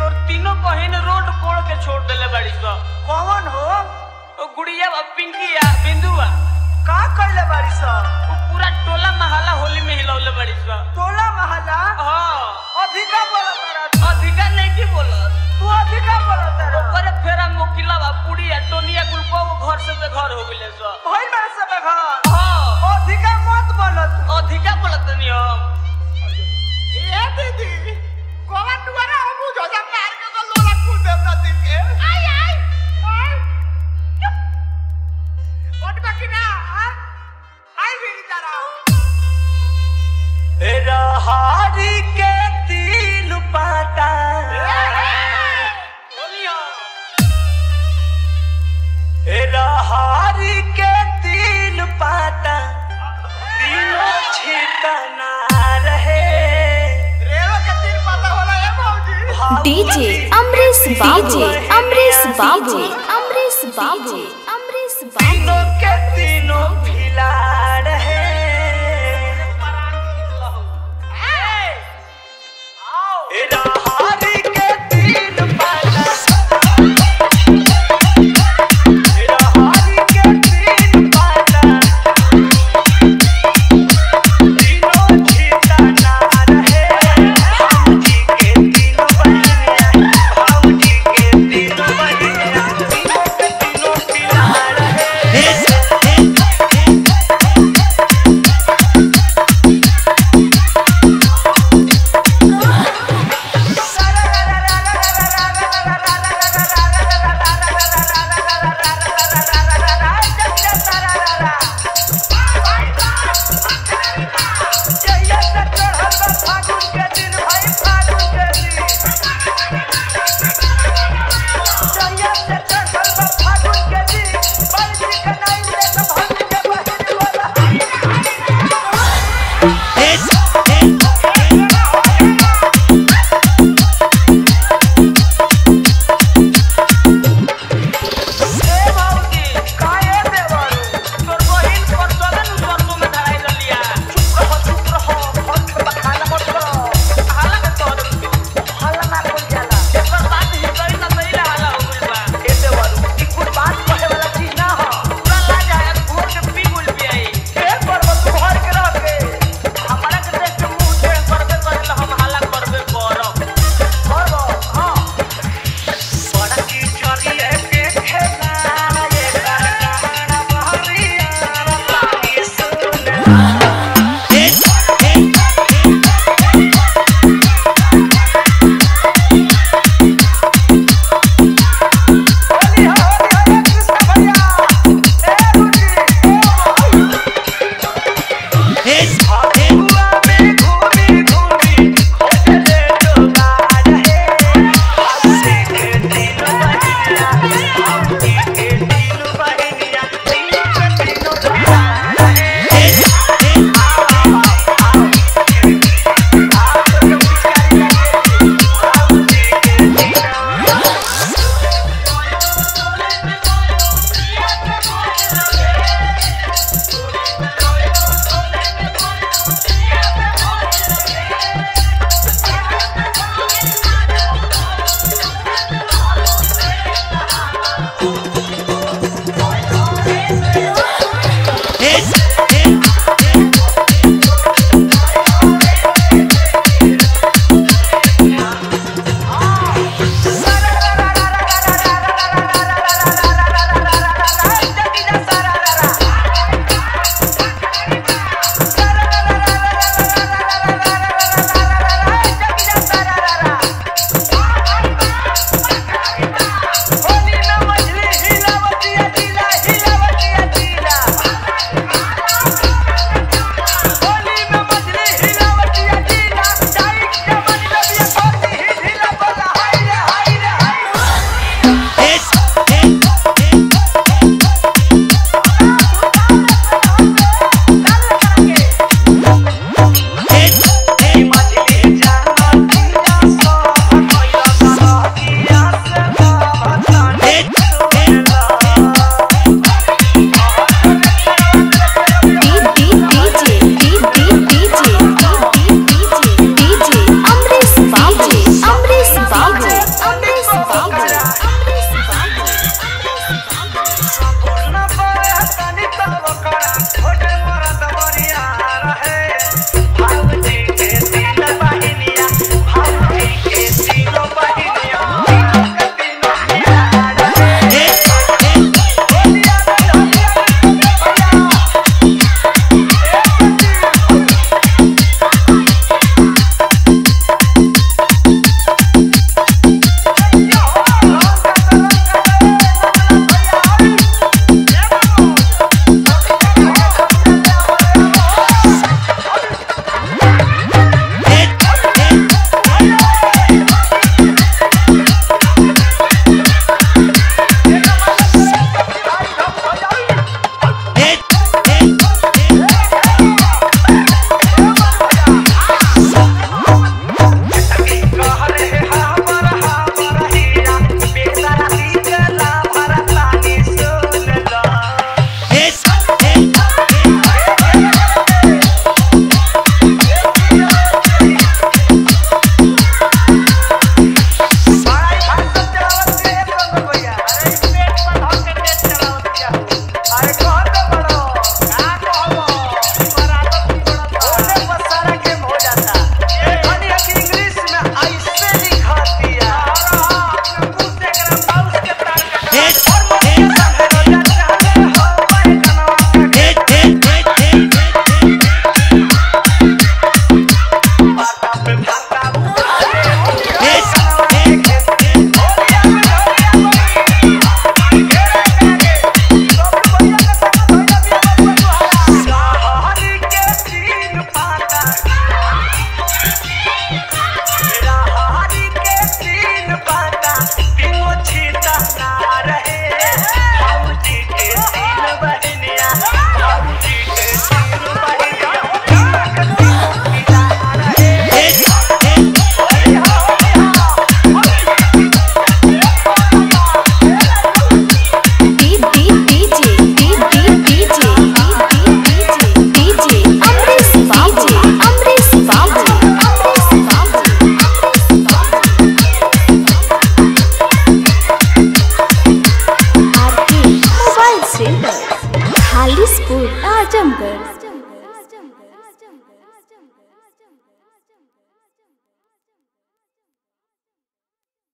तोर तीनों बहन रोड कोड़ के छोड़ देले बाड़ी स कौन हो ओ गुड़िया बा पिंकिया बिंदुआ का कइले बाड़ी स ओ पूरा टोला महला होली में हिलौले बाड़ी स टोला महला हां अधिका बोलत तारा अधिका नहीं की बोलत तू अधिका बोलत तारा ओकरे फेरा मोकिला बा पुड़िया टोनिया गुलको घर से ते घर हो गेले स भइल बा सब घर हां अधिका मत बोलत अधिका बोलत नहीं हम ए दीदी कोवा दुआरा हम बुझो जा मार के तो लोला कूद दे अपना दिन के आई आई आई चुप ओट बाकी ना हां आई भी तारा रहारी के तीन पाता बोलियो रहारी के तीन पाता तीनों छितना रहे रेवा के तीन पता होला ए मौजी डीजे अमरीश बाबू अमरीश बाबू अमरीश बाबू अमरीश बाबू तीनों के तीनों फिला रहे रहारी के तीन पाता रहारी के तीन पाता तीनों छितना रहे भाऊजी के तीनों बहिनिया भाऊजी के तीनों बहिनिया तीनों के तीनों फिला रहे ए भाऊजी काहे देवरू तोर बहिन पर चलन सरसों में धराई रलिया चुप रहो चुप रहो हाला के तोर एकर बात ही करी ना सही हाला हो गइल बा पूरा लाज आया घोर के पी गुल भी आई हमारा के देख के मुंह टेढ़ करबे करेला हम हाला करबे करब ए आजमगढ़